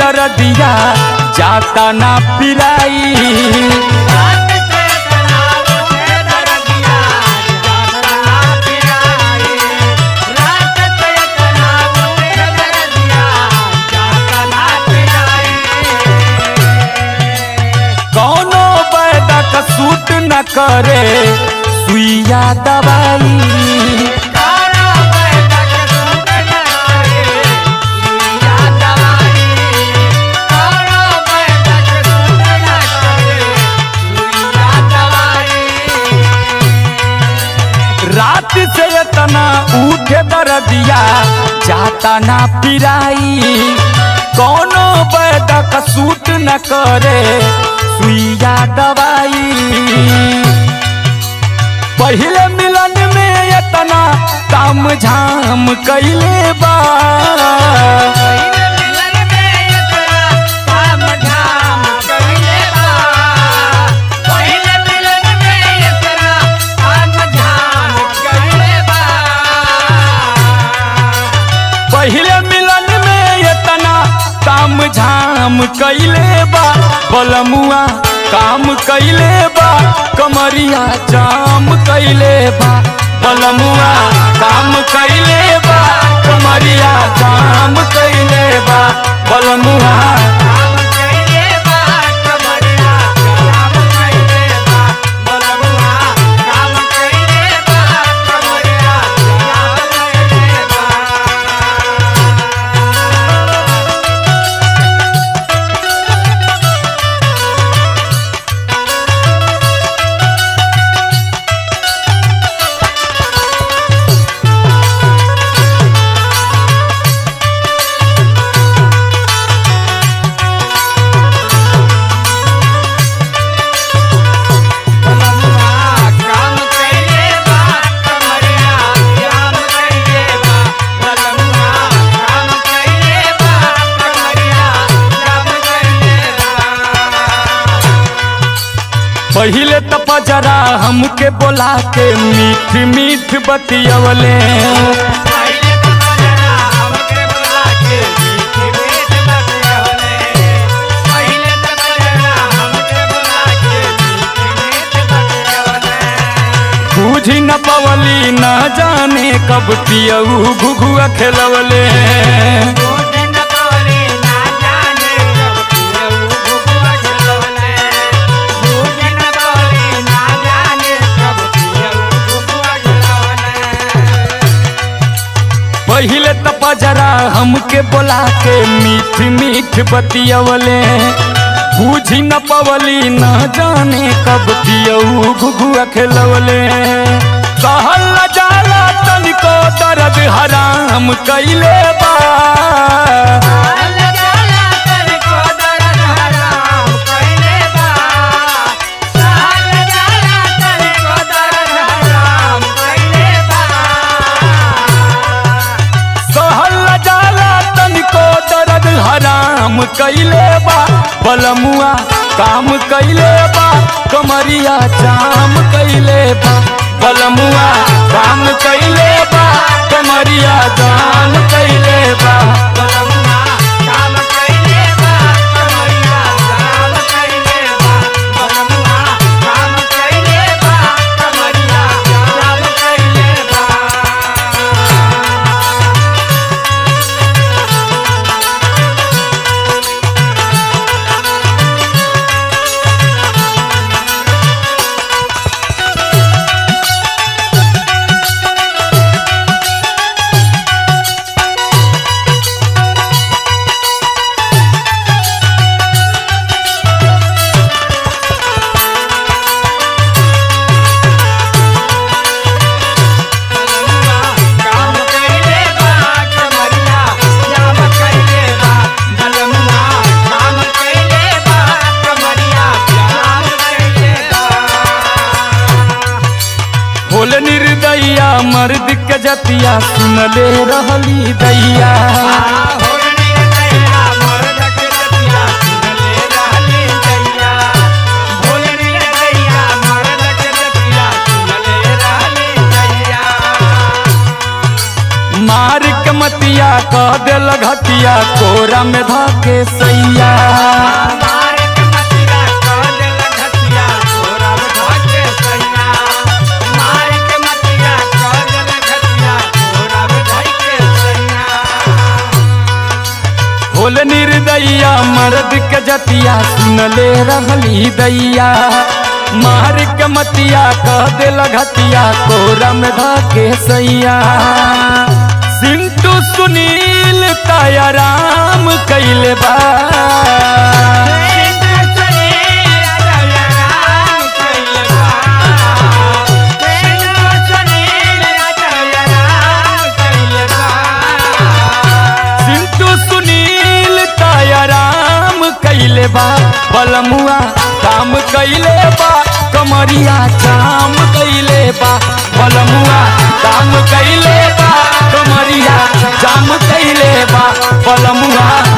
दरदिया जाता ना पिराई कौनो बैदा का सूट न करे सुइया दवाई रात से इतना उठे दरदिया जाता ना पिराई कौनो बैद का सूट न करे सुइया दवाई पहले मिलन में इतना काम झाम कैले बा पहले मिलन में इतना काम झाम कैले बा बलमुआ काम कैले बा कमरिया जाम कैले बा बलमुआ काम कैले बा कमरिया जाम कैले बा बलमुआ पहिले त पजरा हमके बोला के मीठ मीठ बतियवले बूझी न पवली न जाने कब पियऊ घुघुआ खेलवले पहिले त पजरा हमके बोला के मीठ मीठ बतियवले बूझी न पवली न जाने कब पियऊ घुघुआ खेलवले कहल न जाला तनिको दर्द हराम कैले बा सहल न जाला तनिको दर्द हराम कैले बा बलमुआ काम कैले बा कमरिया जाम कैले बा बलमुआ काम कैले बा कमरिया जाम कैले बा होल निर्दैया मर्द के जतिया सुनले रहली दैया मार के मतिया कह दिल घतिया घतिया कोरा में धाके सैया मारे के मतिया कह देला घटिया तोरा बुझाके सैया मारे के मतिया कह देला घटिया तोरा बुझाके सैया होल निर्दैया मर्द के जतिया सुनले रहली दैया मार के मतिया कह देला घतिया कोरा में धाके सैया सिंटू सुनील ताया राम कैले बा सिंटू सुनील ताया राम कैले बा बलमुआ काम कैले बा कमरिया काम कैले बा बलमुआ काम कैले बा कमरिया काम कैले बा बलमुआ